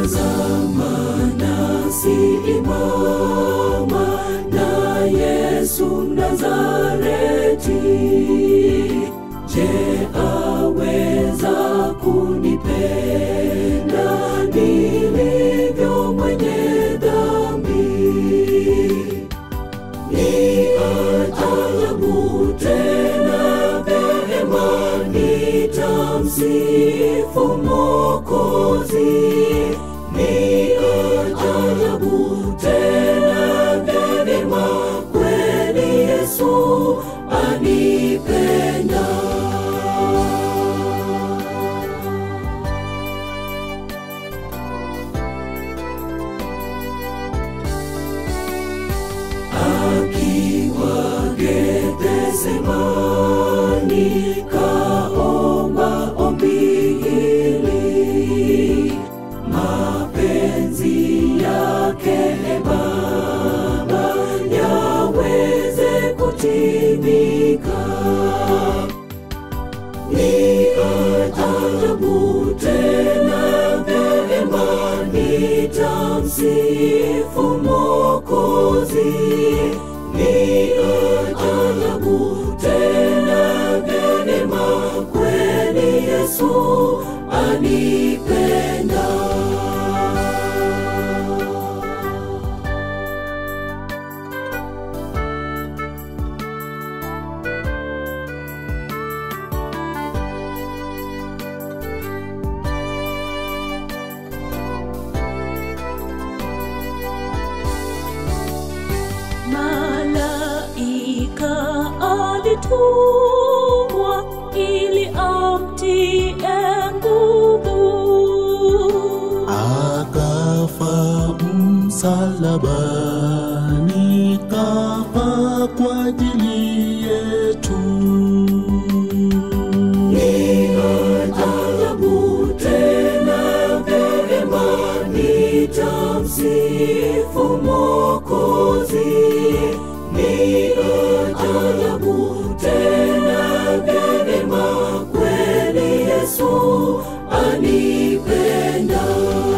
tazama nasi imama na Yesu Mnazareti. Je, aweza kunipenda nilivyo mwenye dhambi? Ni ajabu tena vema nitamsifu Mwokozi. Ni ajabu tena vema kweli Yesu anipenda. akiwa Gethsemani kaomba ombi hili, mapenzi yake e Baba yaweze kutimika. Ni ajabu tena vema nitamsifu Mwokozi. Ni ajabu tena vema kweli Yesu anipenda. Malaika alitumwa ili amtie nguvu. akafa msalabani, kafa kwa ajili yetu. Ni ajabu tena vema nitamsifu Mwokozi. Ni ajabu tena vema kweli Yesu anipenda.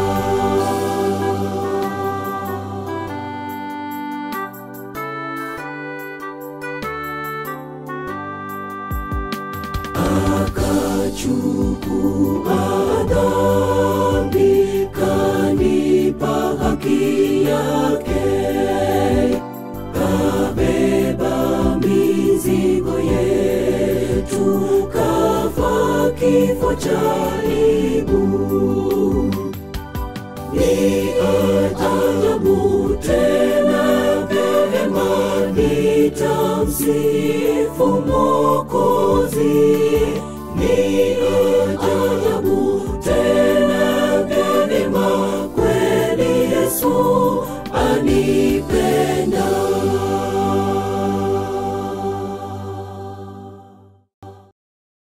akachukua dhambi, kanipa haki yake, kabeba mizigo yetu, kafa kifo cha aibu. Ni ajabu tena vema nitamsifu Mwokozi. Ni ajabu tena